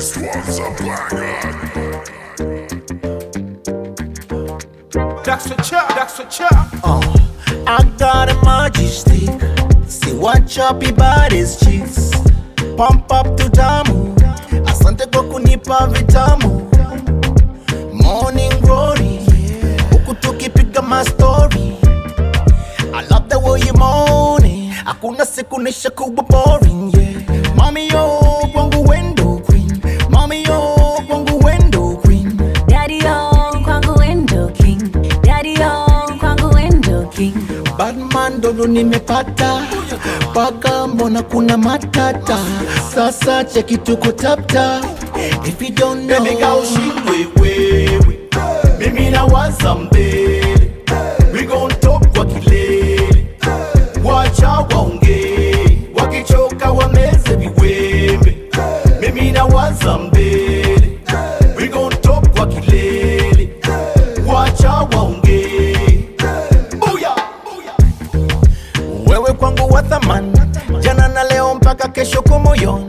This one's a banger. That's a chop, that's a chop. I got a magic stick. See what choppy bodies cheeks. Pump up to damu. Asante kwa kunipa vitamu. Morning glory. Huku tukipiga mastori. I love the way you moaning. Hakuna siku nisha kuwa boring, yeah. Mami yo, kwangu wendo queen. Mami yo, kwangu wendo queen. Daddy on kwangu window king. Daddy on kwangu window king. Batman dodo nimepata paka, mbona kuna matata? Sasa cheki tuko tapta. If you don't know, Baby girl, shindwe wewe, mimi nawaza mbele, we gon talk kwa kilele, wacha waongee, wakichoka wameze viwembe, mimi nawaza mbele, we gon talk kwa kilele, wacha waongee, booyah, booyah. wewe kwangu wa thamani, jana na leo mpaka kesho kwa moyoni.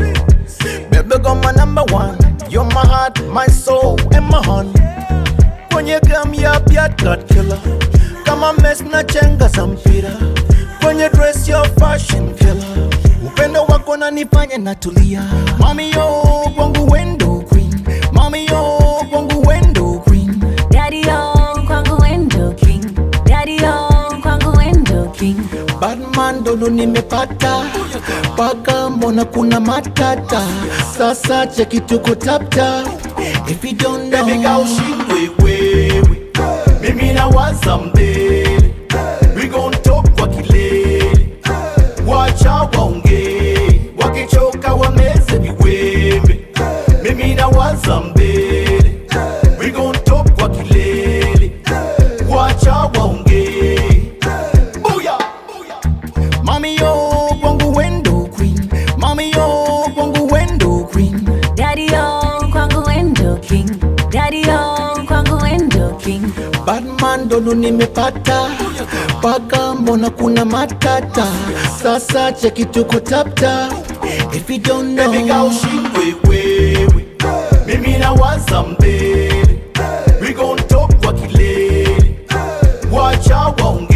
Baby girl my number one, you're my heart, my soul and my honey. Kwenye game ya Piat God killer, kama mess na chenga za mpira. Kwenye dress your fashion killer, upendo wako nanifanya natulia. Mami yo kwangu wendo queen, mami yo kwangu wendo queen. Daddy on kwangu window king. Daddy on kwangu window king. Batman dodo nimepata paka, mbona kuna matata? Sasa cheki tuko tapta. If you don't know, Baby girl, shindwe wewe, mimi nawaza mbele, we gon talk kwa kilele, wacha waongee, wakichoka wameze viwembe, mimi nawaza mbele, we gon talk kwa kilele, wacha waongee, booyah, booyah. Mami yo kwangu wendo queen, mami yo kwangu wendo queen. Daddy on kwangu window king. Daddy on kwangu window king. Batman dodo nimepata paka, mbona kuna matata? Sasa cheki tuko tapta. If you don't know, Baby girl, shindwe wewe, mimi nawaza mbele, we gon talk kwa kilele, wacha waongee